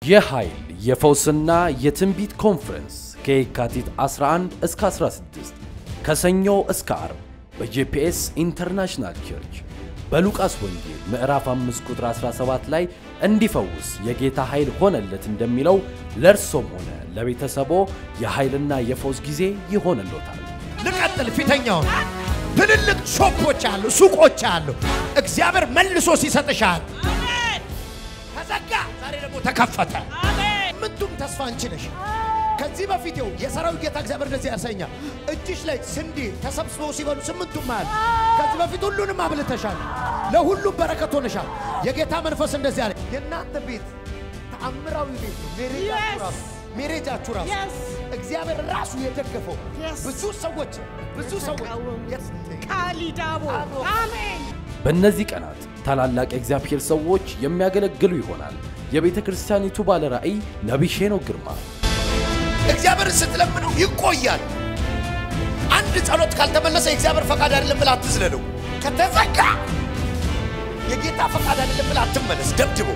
የኃይል የፈውስና የትንቢት ኮንፈረንስ ከየካቲት 11 እስከ 16 ከሰኞ እስከ ዓርብ በጄፒኤስ ኢንተርናሽናል ቸርች በሉቃስ ወንጌል ምዕራፍ 5 ቁጥር 17 ላይ እንዲፈውስ የጌታ ኃይል ሆነለት እንደሚለው ለእርሶም ሆነ ለቤተሰቦ የኃይልና የፈውስ ጊዜ ይሆንሎታል። ልቀጥል። ፊተኛውን ትልልቅ ሾፖች አሉ፣ ሱቆች አሉ። እግዚአብሔር መልሶ ሲሰጥሻል። ተዘጋ፣ ዛሬ ደግሞ ተከፈተ። ምንቱም ተስፋ አንቺ ነሽ። ከዚህ በፊት ይኸው የሰራዊት ጌታ እግዚአብሔር እንደዚህ ያሰኛል። እጅሽ ላይ ስንዴ ተሰብስበው ሲበሉ ስምንቱም አለ። ከዚህ በፊት ሁሉንም አብልተሻል፣ ለሁሉም በረከት ሆነሻል። የጌታ መንፈስ እንደዚህ አለ። የእናንተ ቤት ተአምራዊ ቤት ነው። ሜሬጃችሁ ራሱ ሜሬጃችሁ ራሱ እግዚአብሔር ራሱ የደገፈው ብዙ ሰዎች ብዙ ሰዎች ካሊዳቦ አሜን። በእነዚህ ቀናት ታላላቅ የእግዚአብሔር ሰዎች የሚያገለግሉ ይሆናል። የቤተ ክርስቲያኒቱ ባለ ራእይ ነቢይ ሄኖክ ግርማ እግዚአብሔርን ስትለምነው ይቆያል። አንድ ጸሎት ካልተመለሰ የእግዚአብሔር ፈቃድ አይደለም ብለህ አትዝለለው። ከተዘጋ የጌታ ፈቃድ አይደለም ብለህ አትመለስ። ደብድቦ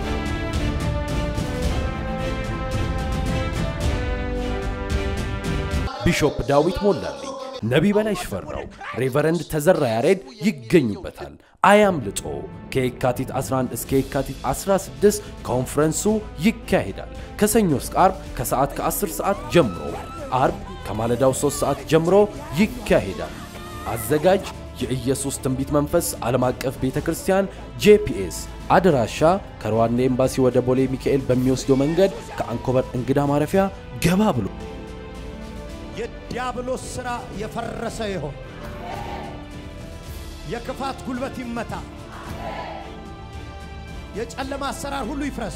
ቢሾፕ ዳዊት ሞላልኝ፣ ነቢይ በላይ ሽፈራው፣ ሬቨረንድ ተዘራ ያሬድ ይገኙበታል። አያምልጦ። ከየካቲት 11 እስከ የካቲት 16 ኮንፈረንሱ ይካሄዳል። ከሰኞ እስከ ዓርብ ከሰዓት ከ10 ሰዓት ጀምሮ፣ ዓርብ ከማለዳው 3 ሰዓት ጀምሮ ይካሄዳል። አዘጋጅ የኢየሱስ ትንቢት መንፈስ ዓለም አቀፍ ቤተ ክርስቲያን ጄፒኤስ። አድራሻ ከሩዋንዳ ኤምባሲ ወደ ቦሌ ሚካኤል በሚወስደው መንገድ ከአንኮበር እንግዳ ማረፊያ ገባ ብሎ የዲያብሎስ ሥራ የፈረሰ ይሆን። የክፋት ጉልበት ይመታ። የጨለማ አሰራር ሁሉ ይፍረስ።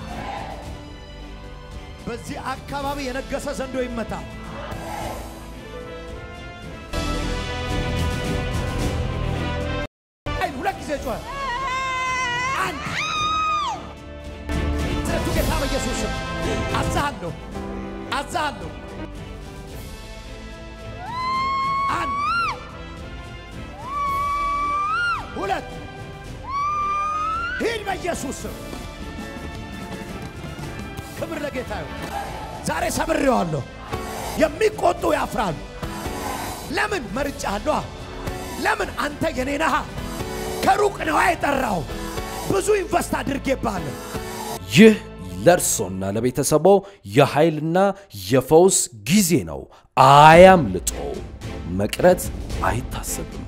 በዚህ አካባቢ የነገሰ ዘንዶ ይመታ። ኃይል ሁለት ጊዜ ጮኸ። አንድ ስለቱ ጌታ በኢየሱስ ስም አዛሃለሁ፣ አዛሃለሁ። አንድ ሁለት ሂድ በኢየሱስ ስም። ክብር ለጌታ ይሁን። ዛሬ ሰብሬዋለሁ። የሚቆጡ ያፍራሉ። ለምን መርጫለሁ? ለምን አንተ የኔ ነህ። ከሩቅ ነው የጠራው። ብዙ ኢንቨስት አድርጌብሃለሁ። ይህ ለእርሶና ለቤተሰቦ የኃይልና የፈውስ ጊዜ ነው። አያምልጦ። መቅረት አይታሰብም።